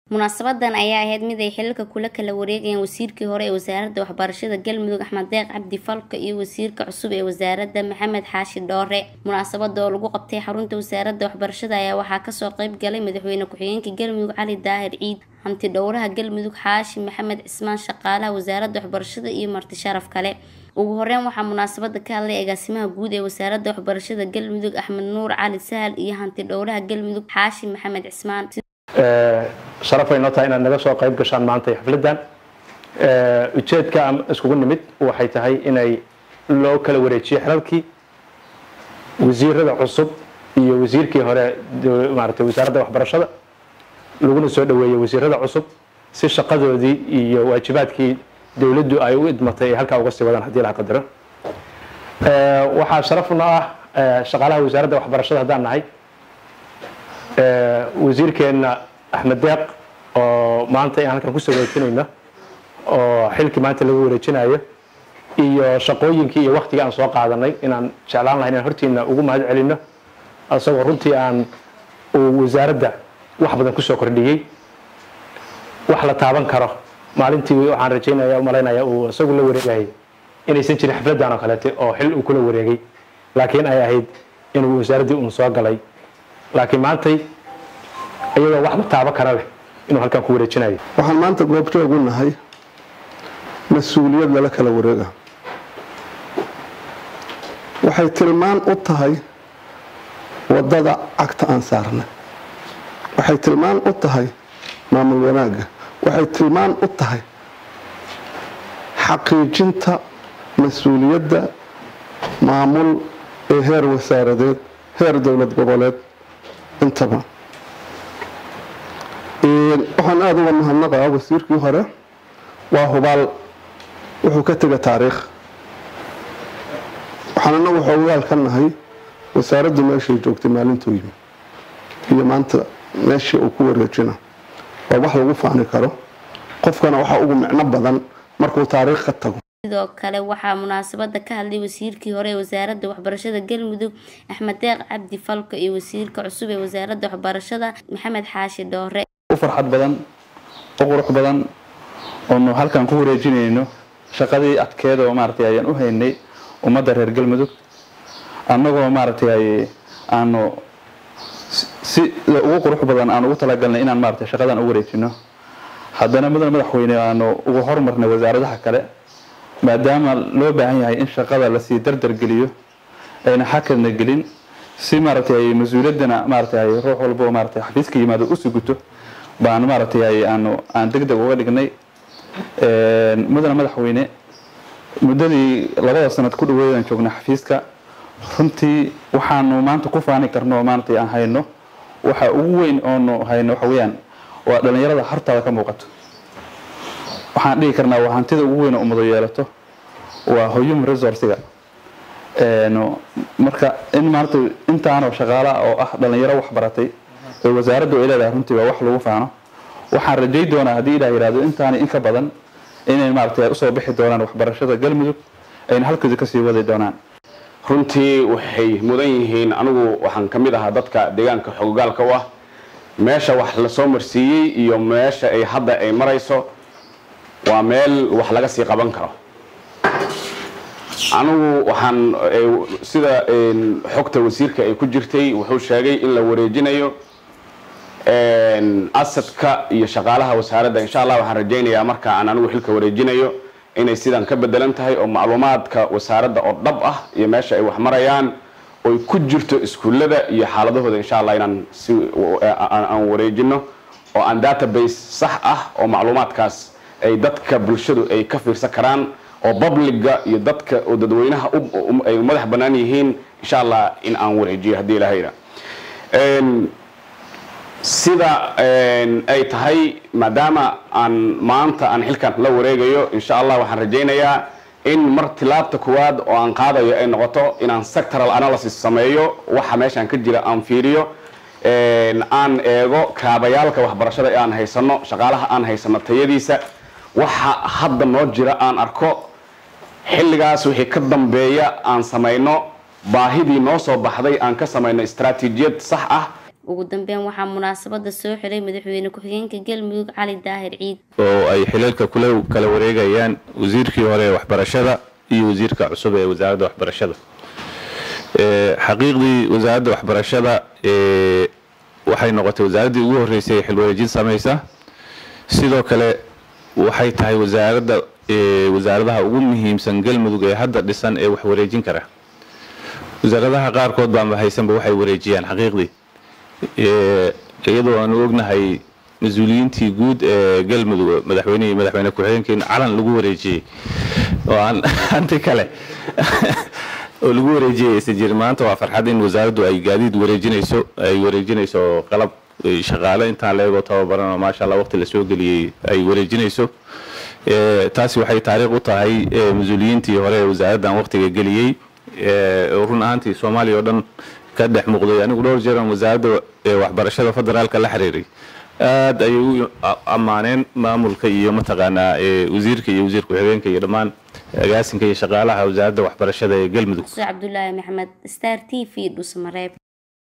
munaasabadan ayaa ahayd mid ay xilalka kula kala wareegayeen wasiirkii hore ee wasaaradda waxbarashada galmudug axmed deeq cabdi falka iyo wasiirka cusub ee wasaaradda maxamed xaashi dhoore munaasabada oo lagu qabtay xarunta wasaaradda waxbarashada ayaa waxaa kasoo qeyb galay madaxweyne ku-xigeenka galmudug cali daahir ciid hanti dhowraha galmudug xaashi maxamed cismaan shaqaalaha wasaaradda waxbarashada iyo marti sharaf kale ugu horeyn waxaa munaasabada ka hadlay agaasimaha guud ee wasaaradda waxbarashada galmudug axmed nuur cali sahal iyo hanti dhowraha galmudug xaashi maxamed cismaan sharafay noo tahay inaad naga soo qayb gashaan maanta xafladan ujeedka aan iskugu nimid waxay tahay inay loo kala wareejiyo xilalkii wasiirada cusub iyo wasiirkii hore maaragtay wasaaradda waxbarashada laguna soo dhaweeyey wasiirada cusub si shaqadoodii iyo waajibaadkii dowladdu ay u idmatay ay halkaa uga sii wadaan haddii la qadaro waxaa sharafna ah shaqaalaha wasaaradda waxbarashada haddaan nahay wasiirkeenna axmed deeq oo maanta aan halkan kusoo wareejinayno oo xilkii maanta lagu wareejinayo iyo shaqooyinkii iyo waktigii aan soo qaadanay inaan jeclaan lahay inaan hortiina ugu mahad celino isagoo runtii aan uu wasaaradda wax badan kusoo kordhiyey wax la taaban karo maalintii waxaan rajaynaya umalaynaya uu isagu la wareegayay inaysan jirin xafladan oo kaleete oo xil uu kula wareegay laakiin ay ahayd inuu wasaaraddii uun soo galay laakiin maantay iyadoo wax la taabo kara leh inuu halkan ku wareejinayo waxaan maanta goobjoog u nahay mas-uuliyad lala kala wareega waxay tilmaan u tahay waddada cagta aan saarnay waxay tilmaan u tahay maamul wanaagga waxay tilmaan u tahay xaqiijinta mas-uuliyadda maamul ee heer wasaaradeed heer dowlad goboleed intaba waxaan aada uga mahadnaqaa wasiirkii hore waa hubaal wuxuu ka tega taariikh waxaan anagu xoogaal ka nahay wasaaraddu meeshay joogtay maalintuu yimi iyo maanta meeshii uu ku wareejina waa wax lagu faani karo qofkana waxaa ugu micno badan markuu taariikh ka tago sidoo kale waxaa munaasabada ka hadlay wasiirkii hore ee wasaaradda waxbarashada galmudug axmed deeq cabdi falka iyo wasiirka cusub ee wasaaradda waxbarashada maxamed xaashi dhoore u farxad badan u qurux badan oonu halkan ku wareejinayno shaqadii adkeed oo maaragtay ayaan u haynay ummadda reer galmudug annagoo maaragtay aanu sida ugu qurux badan aan ugu talagalnay inaan maaragtay shaqadan u wareejino haddana mudan madaxweyne aanu ugu horumarnay wasaaradaha kale maadaama loo baahan yahay in shaqada lasii dardargeliyo ayna xakadna gelin si maaragtay mas-uuliyaddana maaragtay ruux walbo maaragtay xafiiska yimaado u suguto baan maaragtay aanu aan deg deg uga dhignay mudana madaxweyne muddadii labada sanad ku dhaweydaan joognay xafiiska runtii waxaanu maanta ku faani karno maaragtay aan hayno waxa ugu weyn oonu hayno waxa weeyaan waa dhalinyarada hortaada ka muuqato waxaan dhihi karnaa waa hantida ugu weyn oo ummado yeelato waa human resourciga marka in maarata intaanoo shaqaala oo ah dhalinyaro wax baratay ee wasaaraddu ay leedahay runtii waa wax lagu faano waxaan rajay doonaa haddii ilaah yihahdo intaani in ka badan inay maaragtay usoo bixi doonaan waxbarashada galmudug ayna halkooda kasii wadi doonaan runtii waxay mudan yihiin anigu waxaan ka mid ahaa dadka deegaanka xogogaalka u ah meesha wax lasoo marsiiyey iyo meesha ay hadda ay marayso waa meel wax laga sii qaban karo anigu waxaan sida xogta wasiirka ay ku jirtay wuxuu sheegay in la wareejinayo asadka iyo shaqaalaha wasaaradda insha allah waxaan rajaynayaa marka aan anigu xilka wareejinayo inay sidan ka bedelan tahay oo macluumaadka wasaaradda oo dhab ah iyo meesha ay wax marayaan oy ku jirto iskuullada iyo xaaladahooda insha allah inaan si aan wareejino oo aan database sax ah oo macluumaadkaas ay dadka bulshadu ay ka fiirsan karaan oo publiga iyo dadka oo dadweynaha ay madax bannaan yihiin insha allah in aan wareejiyo haddii ilahayna sida ay tahay maadaama aan maanta aan xilkan la wareegayo insha allah waxaan rajaynayaa in mar tilaabta kuwaad oo aan qaadayo ay noqoto inaan sectoral analysis sameeyo waxa meeshaan ka jira aan fiiriyo aan eego kaabayaalka waxbarashada ee aan haysano shaqaalaha aan haysano tayadiisa waxa hadda noo jira aan arko xilligaas wixii ka dambeeya aan samayno baahidii noo soo baxday aan ka samayno istaraatiijiyad sax ah ugu dambeyn waxaa munaasabada soo xiray madaxweyne ku-xigeenka galmudug cali daahir ciid oo ay xilalka kula kala wareegayaan wasiirkii hore ee waxbarashada iyo wasiirka cusub ee wasaaradda waxbarashada xaqiiqdii wasaaradda waxbarashada waxay noqotay wasaaraddii ugu horreysay ee xilwareejin samaysa sidoo kale waxay tahay wasaaradda wasaaradaha ugu muhiimsan galmudug ee hadda dhisan ee wax wareejin kara wasaaradaha qaarkood baanba haysanba waxay wareejiyaan xaqiiqdii iyadoo aanu ognahay mas-uuliyiintii guud ee galmudug madaxweynihii madaxweyne ku-xigeenkii calan lagu wareejiyey oo aan hanti kale oo lagu wareejiyay aysan jirin maanta waa farxad in wasaaraddu ay gaadiid wareejinayso ay wareejinayso qalab shaqaale intaan leegoo tababaran oo maasha allah waqti la soo geliyey ay wareejinayso taasi waxay taariikh u tahay mas-uuliyiintii hore ee wasaaraddan waqtiga geliyey oo run ahaantii soomaaliya oo dhan ka dhex muuqday anigu dhowr jeeran wasaaradda waxbarashada federaalka la xiriiray aad ayay u ammaaneen maamulka iyo mataqaanaa wasiirka iyo wasiir ku-xigeenka iyo dhammaan agaasinka iyo shaqaalaha wasaaradda waxbarashada ee galmudug cabdulaahi maxamed star t v dhusmareeb